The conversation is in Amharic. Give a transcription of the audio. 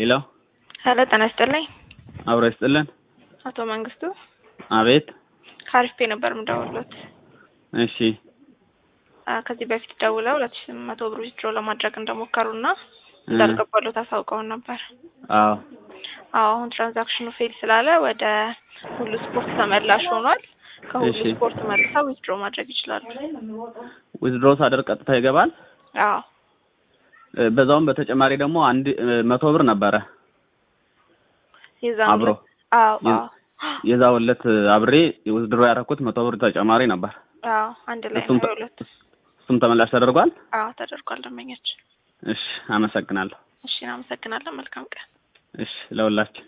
ሄሎ ሄሎ ጤና ይስጥልኝ። አብሮ ይስጥልን። አቶ መንግስቱ አቤት። ከአሪፍ ፔ ነበር የምደውልዎት። እሺ አ፣ ከዚህ በፊት ደውለው ሁለት ሺህ ስምንት መቶ ብር ዊዝድሮ ለማድረግ እንደሞከሩና እንዳልገባሎት አሳውቀውን ነበር። አዎ አዎ አሁን ትራንዛክሽኑ ፌል ስላለ ወደ ሁሉ ስፖርት ተመላሽ ሆኗል። ከሁሉ እሺ። ስፖርት መልሰው ዊዝድሮ ማድረግ ይችላሉ። ዊዝድሮ ሳደርግ ቀጥታ ይገባል። አዎ እ፣ በዛውም በተጨማሪ ደግሞ አንድ እ፣ መቶ ብር ነበረ የዛን አብሮ ዕለት- አዎ የ- አዎ የዛው ዕለት አብሬ ዊዝድሮ ያደረኩት መቶ ብር ተጨማሪ ነበር። አዎ አንድ ላይ እሱም ነው ተ- የሁለት እሱም ተመላሽ ተደርጓል። አዎ ተደርጓል። ደንበኛችን እሺ አመሰግናለሁ። እሺ እናመሰግናለን። መልካም ቀን። እሺ ለሁላችን